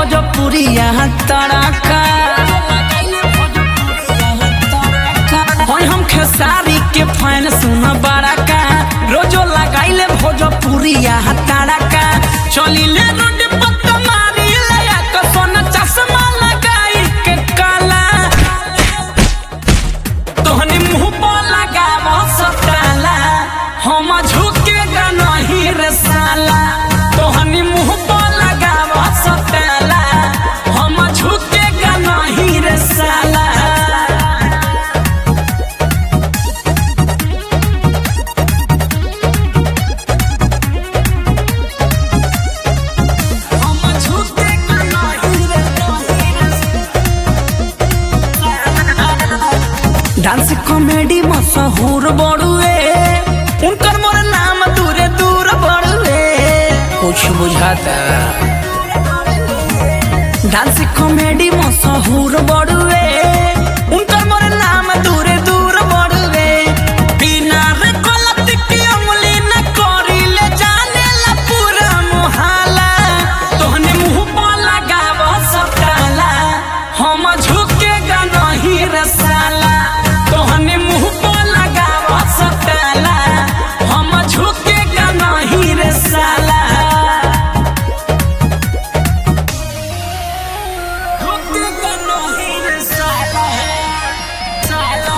भोजपुरिया तड़का होय हम खेसारी के फैन सुन बड़का रोजो लगाइले भोजपुरिया तड़का चलिले रोड पर तुम्हारी लया के सोन चश्मा लगाई के काला तोहनी मुंह पर लगाव सताला हम झुकेगा नहीं रे साला तोहनी मुंह पर लगाव सताला हम झुकेगा नहीं रे साला हम झुकेगा नहीं रे डांस कॉमेडी मशहूर बड़ुए उनकर मोर नाम दूरे दूर बड़ुए कुछ बुझाता डांस कॉमेडी मशहूर बड़ुए उनकर मोर नाम दूरे दूर बड़ुए बिना रे गलती के अमली न करी ले जाने ला पूरा मोहल्ला तोहने मुंह पर लगाव सताला हम झुकेगा नहीं रे साला तोहने मुंह पर लगाव सताला हम झुकेगा नहीं रे साला झुकेगा नहीं रे साला साला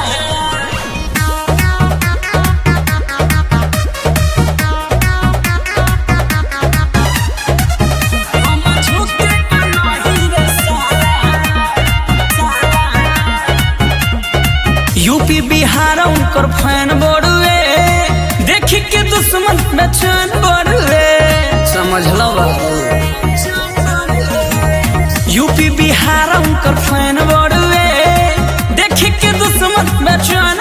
हम झुकेगा नहीं रे साला यूपी बिहार उनकर फैन बड़ुए देखी के दुश्मन बेचैन बड़ुए समझ लो बाबू यूपी बिहार उनकर फैन बड़ुए देखी के दुश्मन बेचैन